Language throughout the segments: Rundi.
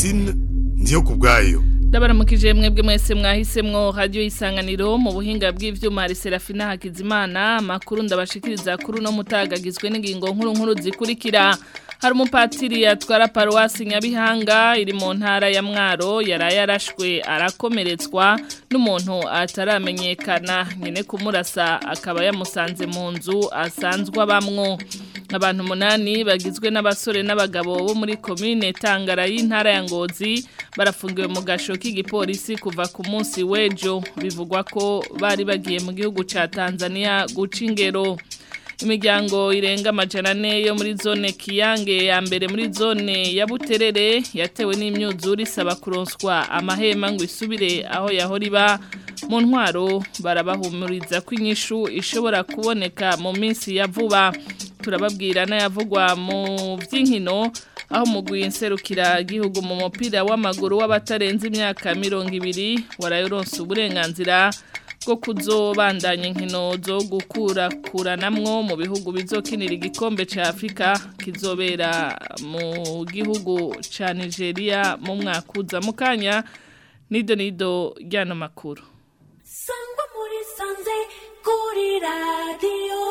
Francine ndiyo kubwayo Ndabaramukije mwebwe mwese mwahisemwo radio isanganiro mu buhinga bw'ivyuma hari Serafina Hakizimana makuru ndabashikiriza kuri no mutagagizwe n'ingingo nkuru nkuru zikurikira hari umupatiri atwara paruwasi Nyabihanga iri mu ntara ya Mwaro yaraye yarashwe arakomeretswa n'umuntu ataramenyekana nyene kumurasa akaba yamusanze mu nzu asanzwe abamwo abantu munani bagizwe n'abasore n'abagabo bo muri komine Tangara y'intara ya Ngozi barafungiwe mu gasho k'igipolisi kuva ku munsi w'ejo bivugwa ko bari bagiye mu gihugu ca Tanzania guca ingero imiryango irenga amajana ane yo muri zone kiyange ya mbere muri zone ya buterere yatewe n'imyuzure isaba kuronswa amahema ngo isubire aho yahora iba mu ntwaro barabahumuriza ko inyishu ishobora kuboneka mu minsi ya vuba turababwira n'ayavugwa mu by'inkino aho mugwi nserukira igihugu mu mupira w'amaguru w'abatarenze imyaka mirongo ibiri warayoronsa uburenganzira bwo kuzobandanya inkino zo gukurakuranamwo mu bihugu bizokinira igikombe ca Afrika kizobera mu gihugu ca Nigeria mu mwaka uza mu kanya nido nido ryano makuru sangwa muri sanze kuri radio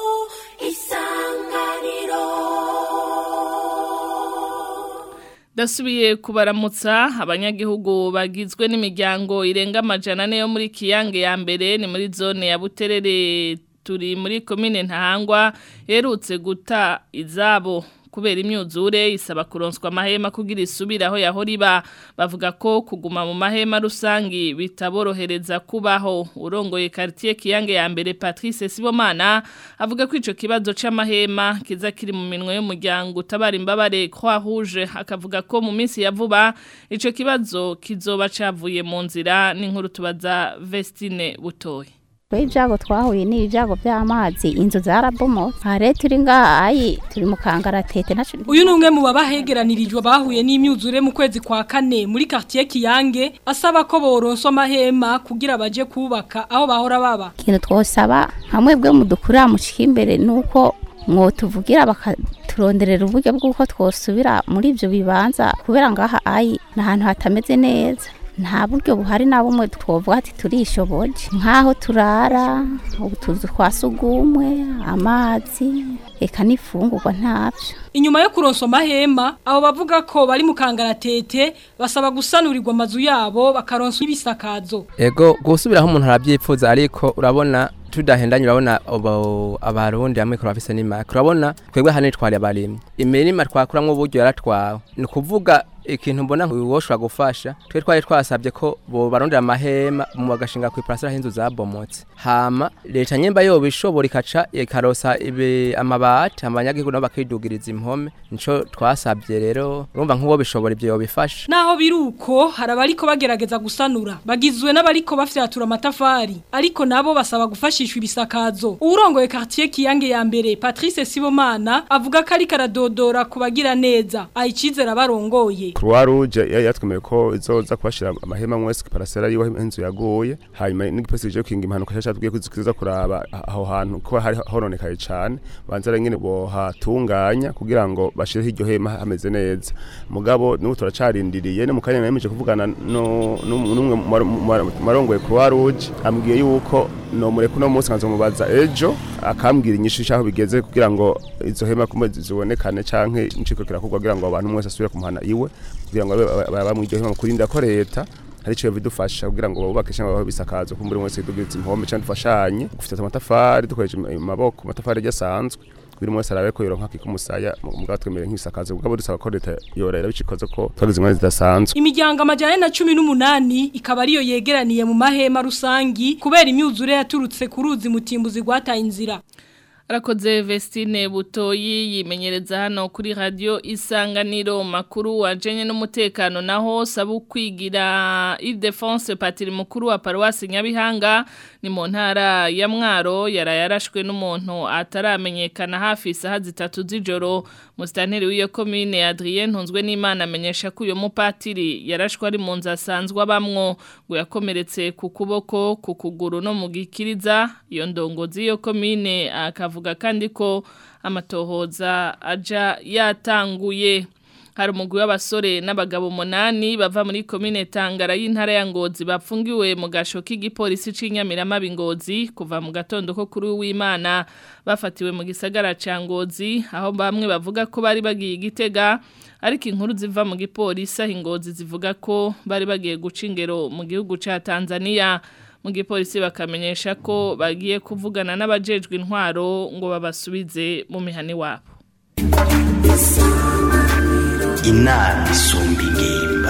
isanganiro Dasubiye kubaramutsa abanyagihugu bagizwe n'imiryango irenga amajana ane yo muri Kiyange ya mbere ni muri zone ya Buterere turi muri komine Ntahangwa herutse guta izabo kubera imyuzure isaba kuronswa amahema kugira isubire aho yahora iba bavuga ko kuguma mu mahema rusangi bitaborohereza kubaho urongoye quartier Kiyange ya mbere Patrice Sibomana avuga ko ico kibazo c'amahema kiza kiri mu minwe y'umuryango utabara imbabare Croix Rouge akavuga ko mu minsi ya vuba ico kibazo kizoba cavuye mu nzira n'inkuru tubaza Vestine Butoyi ibyago twahuye ni ibyago by'amazi inzu zarabomotse aha rero turi ngahayi turi mu kangaratete nacu uyu ni umwe mu babahegeranirijwe bahuye n'imyuzure mu kwezi kwa kane muri quartier Kiyange asaba ko boronswa amahema kugira baje kubaka aho bahora baba ikintu twosaba hamwe bwe mudukurira mushika imbere nuko mwotuvugira bakaturonderera uburyo bw'uko twosubira muri ibyo bibanza kubera ngaha ayi ni ahantu hatameze neza nta buryo buhari na bumwe twovuga ati turishoboje nk'aho turara utuzu twa sugumwe amazi reka n'ifungurwa ntabyo inyuma yo kuronswa amahema abo bavuga ko bari mu kangaratete basaba gusanurirwa amazu yabo bakaronswa ibisakazo ego gusubiraho umuntu arabyipfuza ariko urabona tudahendanye urabona abarundi hamwe ko bafise n'imaka urabona twebwe hano twari abarimyi imirima twakuramwo uburyo yaratwawe ni ukuvuga ikintu mbona woshobora gufasha twe twari twasabye ko bo barondera amahema mu bagashinga ku iparasera y'inzu zabomotse hama leta nyemba yoba ishobora ikaca ikarosa ibe amabati abanyagihugu nabo bakidugiriza impome nico twasabye rero urumva nk'uwo bishobora ibyo yobifasha naho biruko hari abariko bagerageza gusanura bagizwe n'abariko bafyatura amatafari ariko nabo basaba gufashishwa ibisakazo uwurongoye quartier Kiyange ya mbere Patrice Sibomana avuga ko ari karadodora kubagira neza ayicizera barongoye Croix Rouge yatwemeye ko izoza kubashira amahema mwese parasera yiwe inzu yaguye hanyuma n'igipolisi je kinga impanuka cyatubwiye ko izikiza kuraba aho hantu ko hari horonekaye cyane banzara nyine bo hatunganya kugira ngo bashire iryo hema hameze neza mugabo n'ubu turacarindiriye ne mukanya nayemeje kuvugana no n'umwe marongoye Croix Rouge ambwiye yuko no mureko no munsi nkazo mubaza ejo akambwira inyishu cyaho bigeze kugira ngo izo hema kumwe zibonekane canke inciko kirakugwa kugira ngo abantu mwese asubire kumuhana iwe kugira ngo bamwiryo hema kurinda ko leta hari cyo bidufasha kugira ngo bubake cyangwa baho bisakazo kumbure mwese dugize impome cyangwa dufashanye gufite amatafari dukoresha amaboko amatafari yasanzwe buri mwese arabe ko yoronka kikumusaya mugabo twemere nk'isakazo mugabo dusaba ko leta yorera bicikoze ko twagize ingwani zidasanzwe imiryango amajana na cumi n'umunani ikaba ariyo yegeraniye mu mahema rusangi kubera imyuzure yaturutse ku ruzi mutimbuzi rwataye inzira Arakoze Vestine Butoyi yimenyereza hano kuri radio Isanganiro makuru wajenye n'umutekano naho sabu kwigira Ile-de-France patiri mukuru wa Paroisse Nyabihanga ni mu ntara ya Mwaro yarayarashwe n'umuntu ataramenyekana hafi isaha zitatu z'ijoro Mustanteri w'iyo commune Adrien Ntunzwe n'Imana amenyesha ko uyo mupatiri yarashwe ari mu nzu asanzwe abamwo ngo yakomeretse ku kuboko ku kuguru no mu gikiriza iyo ndongozi y'iyo commune akavuga kandi ko amatohoza aja yatanguye hari umugwi w'abasore n'abagabo umunani bava muri komine Tangara y'intara ya Ngozi bapfungiwe mu gasho k'igipolisi c'inyamiramabi Ngozi kuva mu gatondo ko kuri w'Imana bafatiwe mu gisagara ca Ngozi aho bamwe bavuga ko bari bagiye igitega ariko inkuru ziva mu gipolisi aho Ngozi zivuga ko bari bagiye guca ingero mu gihugu ca Tanzania mu gipolisi bakamenyesha ko bagiye kuvugana n'abajejwe intwaro ngo babasubize mu mihani wabo inama isumba ingimba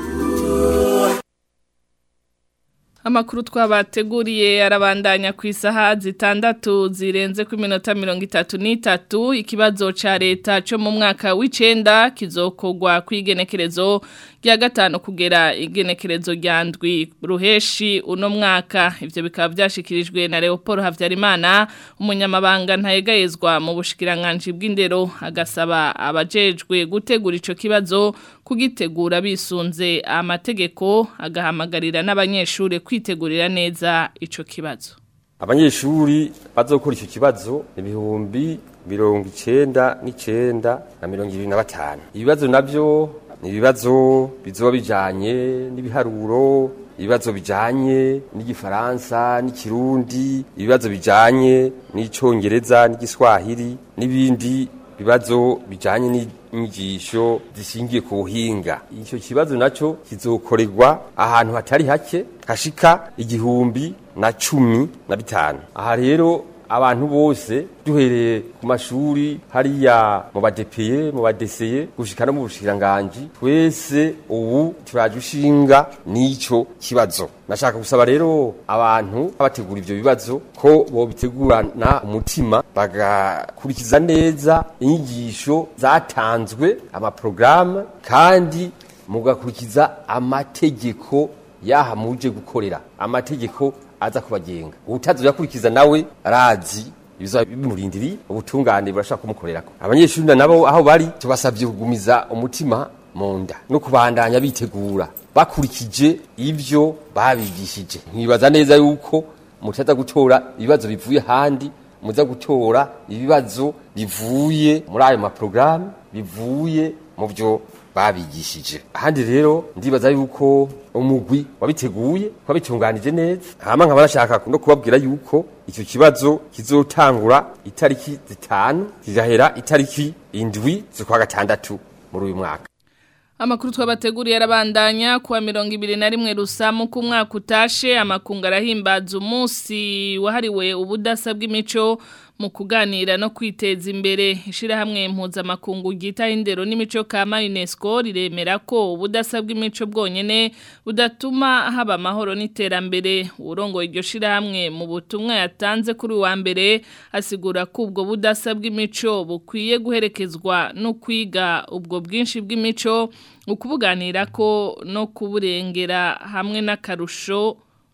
Amakuru twabateguriye arabandanya ku isaha zitandatu zirenze ku minota mirongo itatu n'itatu ikibazo ca leta cyo mu mwaka w'icenda kizokogwa kw'igenekerezo rya gatanu kugera igenekerezo rya ndwi ruheshi uno mwaka ivyo bikaba vyashikirijwe na Leopold Havyarimana umunyamabanga ntayegayezwa mu bushikiranganji bw'indero agasaba abajejwe gutegura ico kibazo kugitegura bisunze amategeko agahamagarira n'abanyeshure kwitegurira neza ico kibazo abanyeshuri bazokora icyo kibazo ibihumbi mirongo icenda n'icenda na mirongo ibiri na batanu ibibazo navyo ni ibibazo bizoba bijanye n'ibiharuro ibibazo bijanye n'igifaransa n'ikirundi ibibazo bijanye n'icongereza n'igiswahili n'ibindi bibazo bijanye n'inyigisho zishingiye ku buhinga icyo kibazo naco kizokorerwa ahantu hatari hake hashika igihumbi na cumi na bitanu aha rero abantu bose duhereye ku mashuri hariya mu badepeye mu badeseye gushika no mu bushikiranganji twese ubu turaje ushinga n'ico kibazo nashaka gusaba rero abantu bategura ivyo bibazo ko bobitegurana umutima bagakurikiza neza inyigisho zatanzwe amaprograme kandi mugakurikiza amategeko yaha muje gukorera amategeko aza kubagenga utazoyakurikiza nawe arazi ibiza bimurindiri ubutungane burashaka kumukorerako abanyeshuri nabo aho bari tubasabye kugumiza umutima mu nda no kubandanya bitegura bakurikije ivyo babigishije nkibaza neza yuko mutaza gutora ibibazo bivuye handi muza gutora ibibazo bivuye muri ayo maprograme bivuye mu byo babigishije ahandi rero ndibaza yuko umugwi wabiteguye wabitunganije neza hama nkaba nashaka no kubabwira yuko icyo kibazo kizotangura itariki zitanu kigahera itariki indwi z'ukwa gatandatu muri uyu mwaka Amakuru twabateguriye arabandanya kuwa mirongo ibiri na rimwe rusamu ku mwaka utashe amakungu arahimbaza umunsi wahariwe ubudasa bw'imico mu kuganira no kwiteza imbere ishirahamwe mpuzamakungu ryita indero n'imico kama UNESCO riremera ko ubudasa bw'imico bwonyene budatuma haba amahoro n'iterambere urongo iryo shirahamwe mu butumwa yatanze kuri wa mbere asigura ko ubwo budasa bw'imico bukwiye guherekezwa no kwiga ubwo bwinshi bw'imico ukubuganira ko no kuburengera hamwe n'akarusho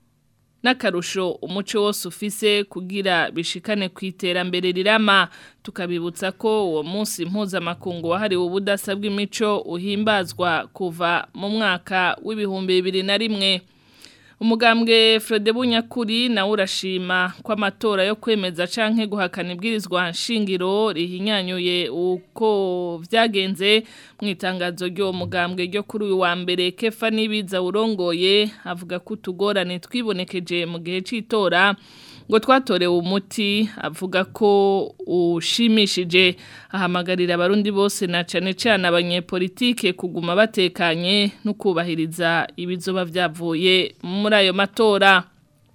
n'akarusho umuco wose ufise kugira bishikane ku iterambere rirama tukabibutsa ko uwo munsi mpuzamakungu wahariwe ubudasa bw'imico uhimbazwa kuva mu mwaka w'ibihumbi bibiri na rimwe umugambwe Frode Bunyakuri nawe urashima ko amatora yo kwemeza canke guhakana ibwirizwa nshingiro rihinyanyuye uko vyagenze mu itangazo ryo mugambwe ryo kuri uyu wa mbere Kefa nibiza urongoye avuga ko utugorane twibonekeje mu gihe c'itora ngo twatorewe umuti avuga ko ushimishije ahamagarira abarundi bose na cane cane abanyepolitike kuguma batekanye no kubahiriza ibizoba vyavuye muri ayo matora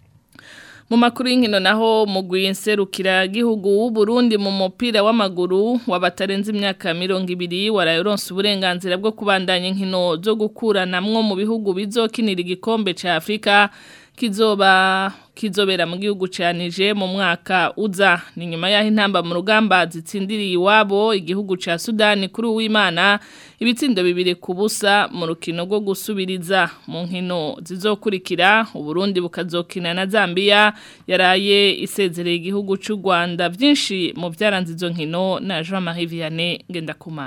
mu makuru y'inkino naho mugwi nserukira gihugu w'u Burundi mu mupira w'amaguru wabatarenze imyaka 200 warayoronse uburenganzira bwo kubandanya inkino zo gukuranamwo mu bihugu bizokinira igikombe ca Afrika kizoba kizobera mu gihugu canije mu mwaka uza ni nyuma yaho intamba mu rugamba zitsindiriye iwabo igihugu ca Sudani kuri uwimana ibitsindo bibiri ku busa mu rukino rwo gusubiriza mu nkino zizokurikira uburundi bukazokina na Zambia yaraye isezereye igihugu c'u Rwanda byinshi mu byaranze izo nkino na Jean Marie Vianney Ngendakumana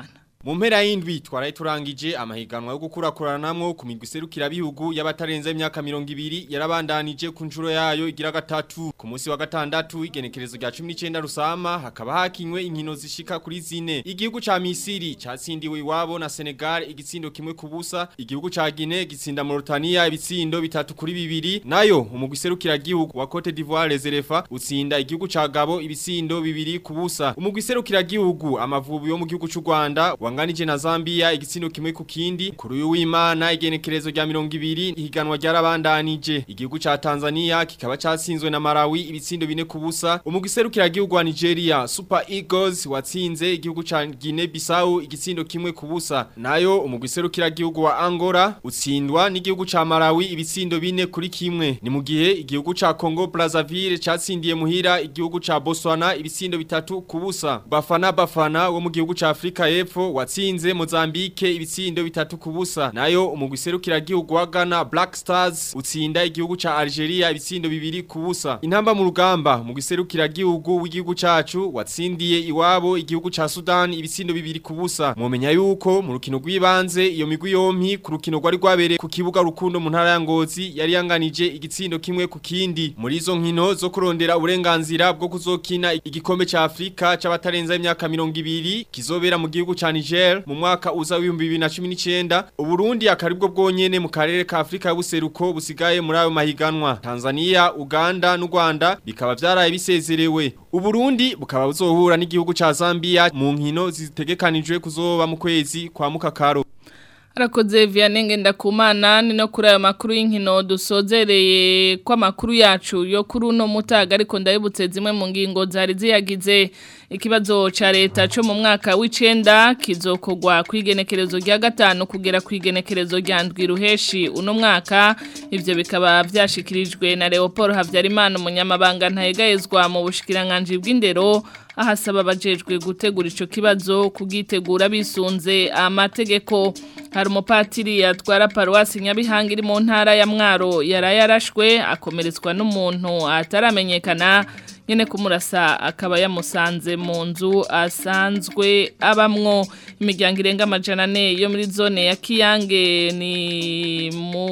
Mu mpera y'indwi twaraye turangije amahiganwa yo gukurakuranamwo ku migwi serukira bihugu y'abatarenze imyaka 200 yarabandanije ku njuro yayo igira gatatu ku munsi wa gatandatu igenekerezo rya 19 rusama hakaba hakinywe inkino zishika kuri zine igihugu ca Misiri catsindiwe iwabo na Senegal igitsindo kimwe kubusa igihugu ca Guinea gitsinda Mauritania ibitsindo bitatu kuri bibiri nayo umugwi serukira gihugu wa Cote d'Ivoire Reserva utsinda igihugu ca Gabo ibitsindo bibiri kubusa umugwi serukira gihugu amavubi yo mu gihugu c'u Rwanda wanganije na Zambia igitsindo kimwe ku kindi kuri uyu w'Imana igenekerezo rya 200 ihiganwa ryarabandanije igihugu ca Tanzania kikaba catsinzwe na Malawi ibitsindo bine kubusa umugwi serukira gihugu wa Nigeria Super Eagles watsinze igihugu ca Guinea Bissau igitsindo kimwe kubusa nayo umugwi serukira gihugu wa Angola utsindwa n'igihugu ca Malawi ibitsindo bine kuri kimwe ni mu gihe igihugu ca Congo Brazzaville catsindiye muhira igihugu ca Botswana ibitsindo bitatu kubusa Bafana Bafana wo mu gihugu ca Afrika y'Epfo watsinze Mozambique ibitsindo bitatu kubusa nayo umugwi serukira gihugu wa Ghana Black Stars utsinda igihugu ca Algeria ibitsindo bibiri kubusa intamba mu rugamba mu giserukira gihugu w'igihugu cacu watsindiye iwabo igihugu ca Sudan ibitsindo bibiri kubusa mumenya yuko mu rukino rw'ibanze iyo migwi yompi ku rukino rwari rwabereye ku kibuga rukundo mu ntara ya Ngozi yari yanganije igitsindo kimwe ku kindi muri izo nkino zo kurondera uburenganzira bwo kuzokina igikombe ca Afrika c'abatarenza imyaka 200 kizobera mu gihugu ca Niger mu mwaka uza wa 2019 Uburundi akaribwo bwonyene mu karere ka Afrika y'ubuseruko busigaye muri ayo mahiganwa Tanzania Uganda n'u Rwanda bikaba vyaraye bisezerewe Uburundi bukaba buzohura n'igihugu ca Zambia mu nkino zitegekanijwe kuzoba mu kwezi kwa mukakaro Arakoze Vianenge ndakumana ni no kuri ayo makuru y'inkino dusozereye kwa makuru yacu yo kuri uno mutaga ariko ndabibutse zimwe mu ngingo zari ziyagize ikibazo ca leta cyo mu mwaka w'icenda kizokogwa kwigenekerezo rya gatanu kugera kwigenekerezo rya ndwi ruheshi uno mwaka ivyo bikaba vyashikirijwe na Leopold Havyarimana umunyamabanga ntayegayezwa mu bushikiranganje bw'indero ahasaba abajejwe gutegura ico kibazo kugitegura bisunze amategeko hari umupatiri yatwara paruwasi Nyabihanga iri mu ntara ya Mwaro yarayarashwe akomeretswa n'umuntu ataramenyekana nyene kumurasa akaba yamusanze mu nzu asanzwe abamwo imiryango irenga amajana ane yo muri zone ya Kiyange ni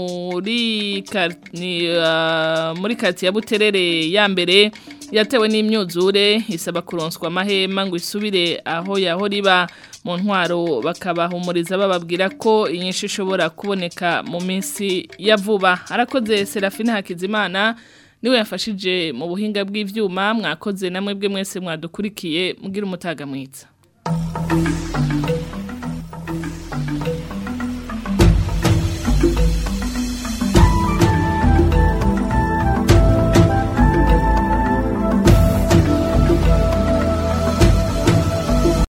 muri ni uh, muri kati ya Buterere ya mbere yatewe n'imyuzure isaba kuronswa amahema ngo isubire aho yaho riba mu ntwaro bakabahumuriza bababwira ko inyinshi ishobora kuboneka mu minsi ya vuba arakoze Serafine Hakizimana niwe yafashije mu buhinga bw'ivyuma mwakoze namwe bwe mwese mwadukurikiye mugira umutaga mwiza